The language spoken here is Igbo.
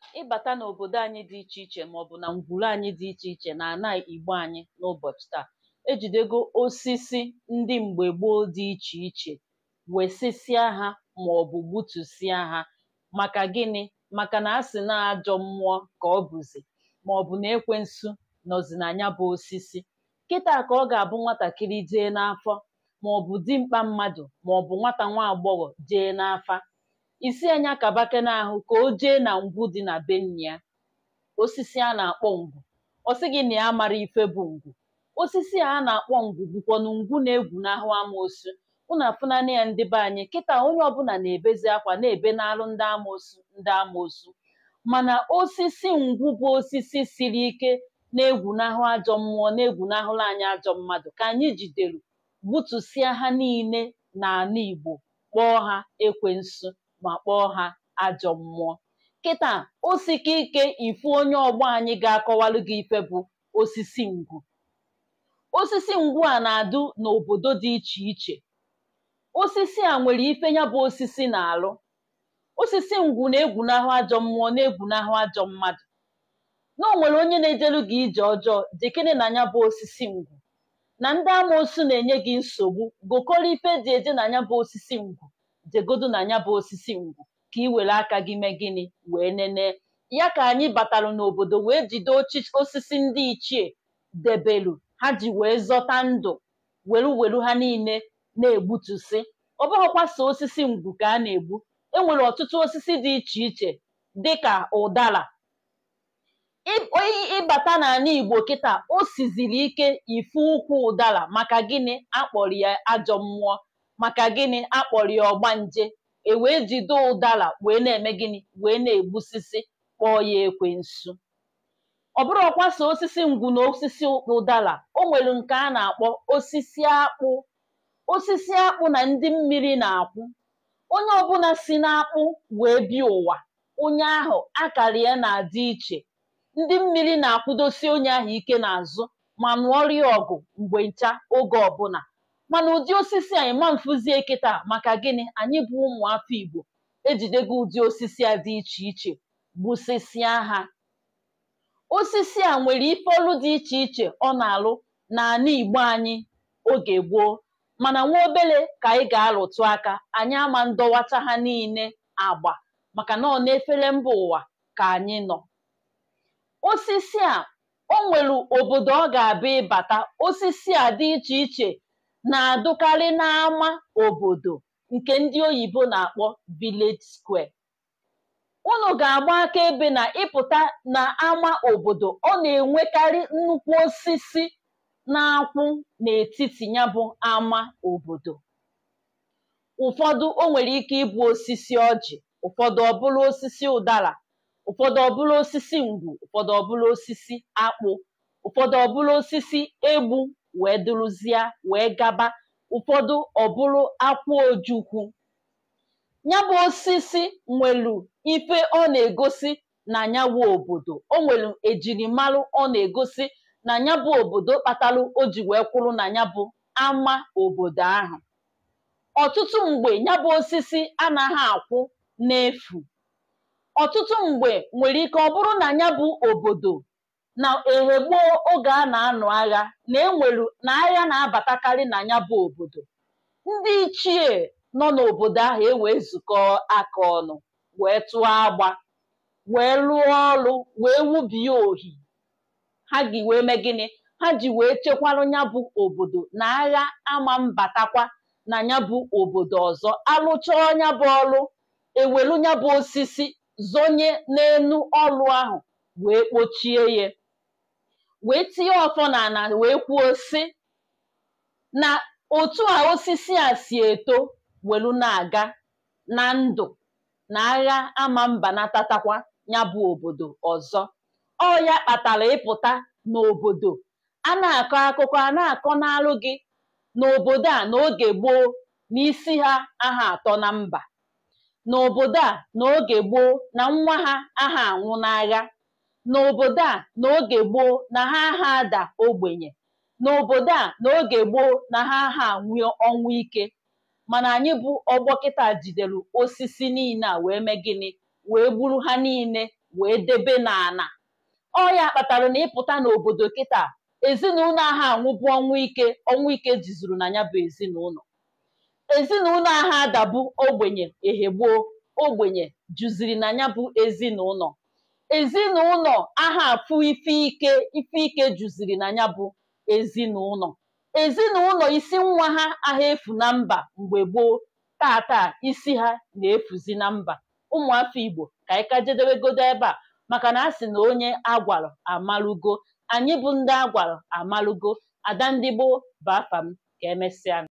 ịbàta n'òbòdo anyị dị ichè ichè màọ̀bụ̀ nà ǹgwùru anyị dị ichè ichè nà àna ìgbo anyị n'ụbọ̀chị̀ taa ejìdego osisi ndị m̀gbè gboo dị ichè ichè wèsịsịa ha màọ̀bụ̀ gbutùsịa ha màkà gịnị màkà nà asị na ajọ̇ mmụọ kà ọ bụ̀zị̀ màọ̀bụ̀ nà ekwensu nọ̀zị̀ nà ya bụ̇ osisi kịtà kà ọ gà-àbụ nwatàkịrị jee n'afọ màọ̀bụ̀ dimkpa mmadụ̀ màọ̀bụ̀ nwatà nwa àgbọghọ̀ jee n'afa isi anya kàbake n'ahụ kà o jee nà ǹgwu dị nà be nna ya osisi a nà-àkpọ ǹgwù ọ sị gị nà ya mara ife bụ ǹgwù osisi a a nà-àkpọ ǹgwù bụ̀kwànụ̀ ǹgwu nà-egwù n'ahụ amoosu ụnụ àfụnanụ ya ndị be anyị kịtà onye ọbụlà nà-èbezi akwà na-èbe n'alụ ndị amoosu ndị amoosu mànà osisi ǹgwu bụ osisi siri ike na-egwù n'ahụ ajọ̇ mmụọ na-egwù n'ahụrụ anyị ajọ̇ mmadụ̀ kà ànyị jìdèrù gbutùsịa ha niine n'àna ìgbò kpọọ ha ekwensu mà kpọọ ha ajọ̇ mmụọ kịtà o sike ike ìfu onye ọgbọ anyị ga-akọwalụ gị ife bụ osisi ǹgwù osisi ǹgwu a nà-àdụ n'òbòdo dị ichè ichè osisi a nwèrè ife ya bụ osisi nà-àlụ osisi ǹgwù nà-egwùnahụ ajọ̇ mmụọ nà-egwùnahụ ajọ̇ mmadụ̀ na o nwèrè onye na-ejelu gị ije ọjọọ jèkene nà ya bụ osisi ǹgwù nà ndị amoosu nà-ènye gị nsògbu gòkọrọ ife dị eje nà ya bụ osisi ǹgwù jègodu nà ya bụ osisi ǹgwù ka i were aka gị mee gịnị wee nene ya ka anyị bàtàrà n'òbòdò wee jide osisi ndị ichie debelu ha ji wee zọta ndụ welu welu ha niile na-egbutusi ọ bụghọkwa so osisi ǹgwù ka a na-egbu e nwere ọtụtụ osisi dị iche iche dịka ụdara ịbata n'ala Igbo kịta o siziri ike ife ukwu ụdara maka gịnị akpọrọ ya ajọ mmụọ maka gịnị akpọrọ ya ọgbanje e wee jide ụdara wee na-eme gịnị wee na-egbusisi kpọọ ya ekwensu ọ bụrụkwa so osisi ǹgwù na osisi ụdara o nwere nke a na-akpọ osisi akpụ osisi akpụ na ndị mmiri na-akwụ onye ọbụla si n'akpụ wee bịa ụwa onye ahụ akara ya na-adị iche ndị mmiri na-akwụdosi onye ahụ ike n'azụ ma nụọrọ ya ọgụ mgbe ncha oge ọbụla mana ụdị osisi anyị ma mfụzie kịta maka gịnị anyị bụ ụmụ afọ Igbo ejidego ụdị osisi a dị iche iche gbusịsịa ha osisi a nwere ife ọlụ dị iche iche ọ na-alụ n'ala Igbo anyị oge gboo mana nwa obele ka anyị ga-alụtụ aka anyị ama ndọwacha ha niile agba maka na ọ na-efere mba ụwa ka anyị nọ osisi a o nwere obodo ọ ga-abịa ịbata osisi a dị iche iche na-adụkarị n'ama obodo nke ndị oyibo na-akpọ village square unu ga-agba akaebe na ịpụta na ama obodo ọ na-enwekarị nnukwu osisi na-akwụ n'etiti ya bụ ama obodo ụfọdụ o nwere ike ịbụ osisi ọjị ụfọdụ ọ bụrụ osisi ụdara ụfọdụ ọ bụrụ osisi ǹgwù ụfọdụ ọ bụrụ osisi akpụ ụfọdụ ọ bụrụ osisi egbu wee dụrụzịa wee gaba ụfọdụ ọ bụrụ akwụ ojukwu ya bụ osisi nwelu ife ọ na-egosi na nyawu obodo o nwere ejirimalụ ọ na-egosi na ya bụ obodo kpatalụ o ji wee kwụrụ na ya bụ ama obodo ahụ ọtụtụ mgbe ya bụ osisi anaghị akwụ n'efu ọtụtụ mgbe nwere ike ọ bụrụ na ya bụ obodo na ehe gboo oge a na-anụ agha na enwelu na agha na-abatakarị na ya bụ obodo ndị ichie nọ n'obodo ahụ ewee zukọọ aka ọnụ wee tụọ agba wee lụọ ọrụ wee wubie ohi ha gi wee mee gịnị ha ji wee chekwarụ ya bụ obodo na agha ama mbatakwa na ya bụ obodo ọzọ alụchaa ya bụ ọrụ ewelu ya bụ osisi zonye n'enu ọlụ ahụ wee kpochie ya wee tinye ọfọ n'ala wee kwuo sị na otu a osisi a si eto welu na-aga na ndụ na agha ama mbanatakwa ya bụ obodo ọzọ ọ ya kpatara ịpụta n'obodo a na-akọ akụkọ a na-akọ n'alụ gị n'obodo a n'oge gboo n'isi ha aha atọ na mba n'obodo a n'oge gboo na nwa ha aha anwụ n'agha n'obodo a n'oge gboo na ha aha ada ogbenye n'obodo a n'oge gboo na ha aha anwụ ọnwụ ike mana anyị bụ ọgbọ kịta jidere osisi niile a wee mee gịnị wee gburu ha niile wee debe n'ana ọ ya kpatara na ịpụta n'obodo kịta ezinụlọ ahụ anwụbụ ọnwụ ike ọnwụ ike jizuru na ya bụ ezinụlọ ezinụlọ ahụ adabụ ogbenye ehegboo ogbenye juziri na ya bụ ezinụlọ ezinụlọ aha afụ ife ike ife ike juziri na ya bụ ezinụlọ ezinụlọ isi nwa ha aha efu na mba mgbe gboo tata isi ha na-efuzi na mba ụmụafọ igbo ka anyị ka jedebegodo ebe a maka na a sị na onye agwalụ amalụgo anyị bụ ndị agwalụ amalụgo ada ndị gboo bụ afa m ka emesịa